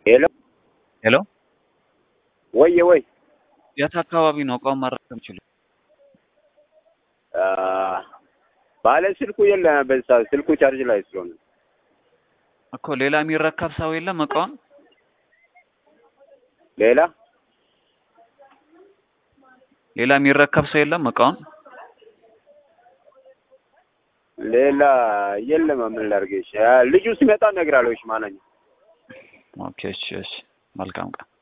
ሄሎ ሄሎ ወየ ወይ የት አካባቢ ነው እቃውን ማድረግ የምችሉ? ባለ ስልኩ የለም በዛ ስልኩ ቻርጅ ላይ ስለሆነ እኮ ሌላ የሚረከብ ሰው የለም እቃውን? ሌላ ሌላ የሚረከብ ሰው የለም እቃውን? ሌላ የለም። ምን ላድርግሽ? ልጁ ሲመጣ እነግርሃለሁ። እሺ ማነኝ? ኦኬ እሺ እሺ መልካም ቀን